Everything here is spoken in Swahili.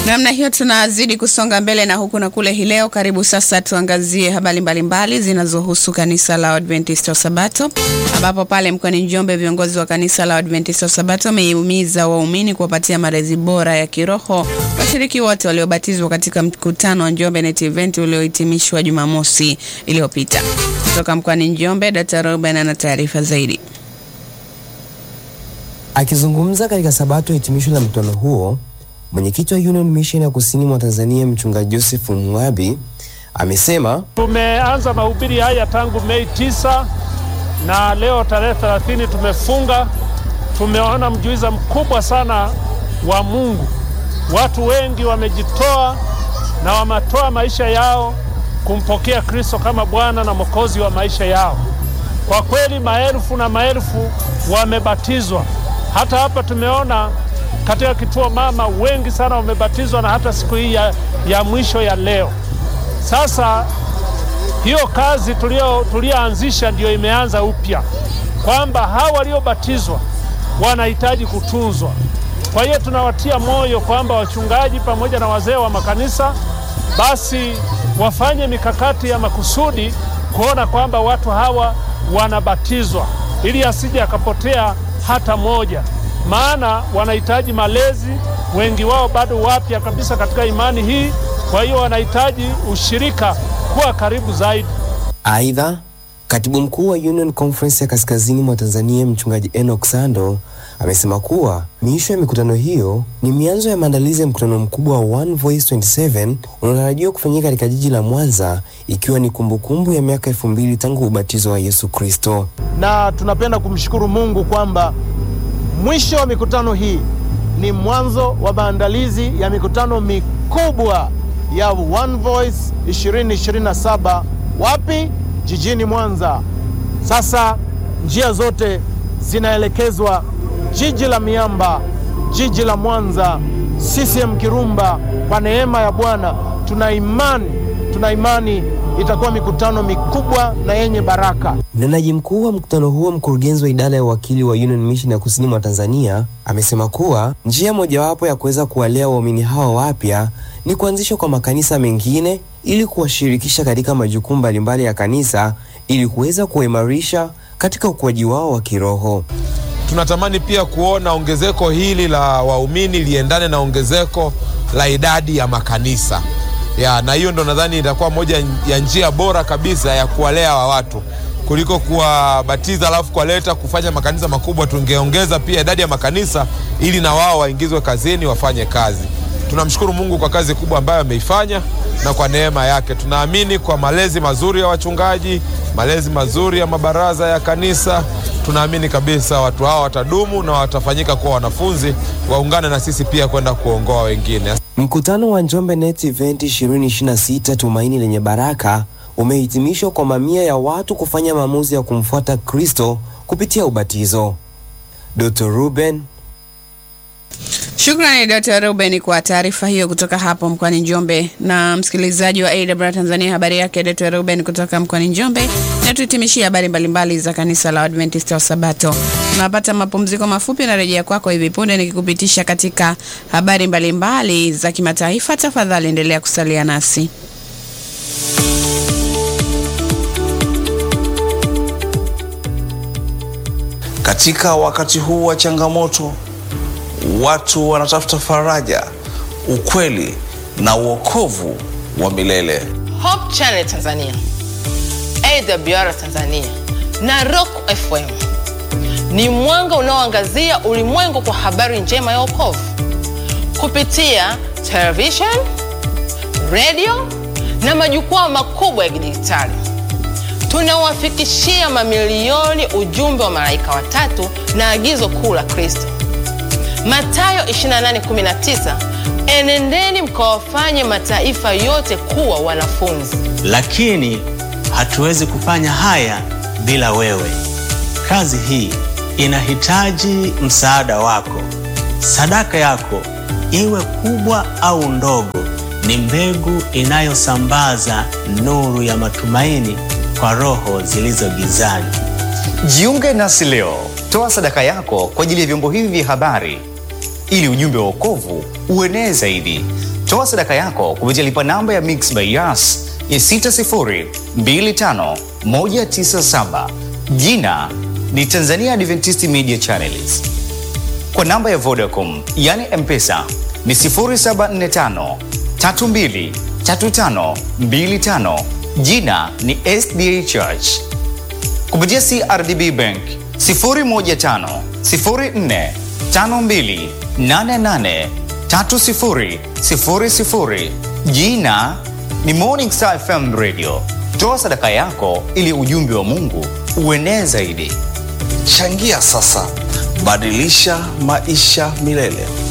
Namna hiyo tunazidi kusonga mbele na huku na kule hii leo. Karibu sasa tuangazie habari mbalimbali zinazohusu kanisa la Adventista wa Sabato, ambapo pale mkoani Njombe viongozi wa kanisa la Adventista wa Sabato wamehimiza waumini kuwapatia malezi bora ya kiroho washiriki wote waliobatizwa katika mkutano wa Njombe Net Event uliohitimishwa Jumamosi iliyopita. Kutoka mkoani Njombe, Dr. Ruben ana taarifa zaidi. Akizungumza katika Sabato hitimisho la mkutano huo, mwenyekiti wa Union Mission ya kusini mwa Tanzania mchungaji Joseph Mwabi amesema tumeanza mahubiri haya tangu Mei tisa na leo tarehe 30 tumefunga. Tumeona mjuiza mkubwa sana wa Mungu. Watu wengi wamejitoa na wametoa maisha yao kumpokea Kristo kama Bwana na Mwokozi wa maisha yao. Kwa kweli maelfu na maelfu wamebatizwa. Hata hapa tumeona katika kituo mama wengi sana wamebatizwa, na hata siku hii ya, ya mwisho ya leo. Sasa hiyo kazi tulioanzisha ndiyo imeanza upya, kwamba hawa waliobatizwa wanahitaji kutunzwa. Kwa hiyo tunawatia moyo kwamba wachungaji pamoja na wazee wa makanisa basi wafanye mikakati ya makusudi kuona kwamba watu hawa wanabatizwa ili asije akapotea hata moja, maana wanahitaji malezi. Wengi wao bado wapya kabisa katika imani hii, kwa hiyo wanahitaji ushirika, kuwa karibu zaidi. Aidha, katibu mkuu wa Union Conference ya kaskazini mwa Tanzania mchungaji Enoch Sando amesema kuwa miisho ya mikutano hiyo ni mianzo ya maandalizi ya mkutano mkubwa wa One Voice 27 unaotarajiwa kufanyika katika jiji la Mwanza, ikiwa ni kumbukumbu ya miaka elfu mbili tangu ubatizo wa Yesu Kristo. Na tunapenda kumshukuru Mungu kwamba mwisho wa mikutano hii ni mwanzo wa maandalizi ya mikutano mikubwa ya One Voice 2027 wapi? Jijini Mwanza. Sasa njia zote zinaelekezwa jiji la miamba, jiji la Mwanza, CCM Kirumba. Kwa neema ya Bwana tuna imani, tuna imani itakuwa mikutano mikubwa na yenye baraka. Mnenaji mkuu wa mkutano huo, mkurugenzi wa idara ya uwakili wa Union Mission ya kusini mwa Tanzania, amesema kuwa njia mojawapo ya kuweza kuwalea waumini hawa wapya ni kuanzishwa kwa makanisa mengine ili kuwashirikisha katika majukumu mbalimbali ya kanisa ili kuweza kuwaimarisha katika ukuaji wao wa kiroho. Tunatamani pia kuona ongezeko hili la waumini liendane na ongezeko la idadi ya makanisa ya, na hiyo ndo nadhani itakuwa moja ya njia bora kabisa ya kuwalea wa watu kuliko kuwabatiza alafu kuwaleta kufanya makanisa makubwa. Tungeongeza pia idadi ya makanisa ili na wao waingizwe kazini wafanye kazi. Tunamshukuru Mungu kwa kazi kubwa ambayo ameifanya na kwa neema yake tunaamini kwa malezi mazuri ya wachungaji, malezi mazuri ya mabaraza ya kanisa, tunaamini kabisa watu hao watadumu na watafanyika kuwa wanafunzi, waungane na sisi pia kwenda kuongoa wengine. Mkutano wa Njombe Net Event 2026 Tumaini Lenye Baraka umehitimishwa kwa mamia ya watu kufanya maamuzi ya kumfuata Kristo kupitia ubatizo. Dr. Ruben Shukrani Dr. Ruben kwa taarifa hiyo kutoka hapo mkoani Njombe. Na msikilizaji wa AWR Tanzania, habari yake Dr. Ruben kutoka mkoani Njombe. Na tuhitimishie habari mbalimbali za kanisa la Adventista wa Sabato. Tunapata mapumziko mafupi na rejea kwako hivi punde nikikupitisha katika habari mbalimbali za kimataifa. Tafadhali endelea kusalia nasi. Katika wakati huu wa changamoto watu wanatafuta faraja, ukweli na uokovu wa milele. Hope Channel Tanzania, AWR Tanzania na Rock FM ni mwanga unaoangazia ulimwengu kwa habari njema ya wokovu kupitia television, radio na majukwaa makubwa ya kidijitali. Tunawafikishia mamilioni ujumbe wa malaika watatu na agizo kuu la Kristo. Mathayo 28:19, enendeni mkawafanye mataifa yote kuwa wanafunzi. Lakini hatuwezi kufanya haya bila wewe. Kazi hii inahitaji msaada wako. Sadaka yako, iwe kubwa au ndogo, ni mbegu inayosambaza nuru ya matumaini kwa roho zilizo gizani. Jiunge nasi leo, toa sadaka yako kwa ajili ya vyombo hivi vya habari ili ujumbe wa wokovu uenee zaidi. Toa sadaka yako kupitia lipa namba ya Mixx by Yas ya 6025197. Jina ni Tanzania Adventist Media Channels. Kwa namba ya Vodacom yani M-Pesa ni 0745 32 35 25. Jina ni SDA Church. Kupitia CRDB Bank 015 04 52 88 30 00. Jina ni Morning Star FM Radio. Toa sadaka yako ili ujumbe wa Mungu uenee zaidi. Changia sasa, badilisha maisha milele.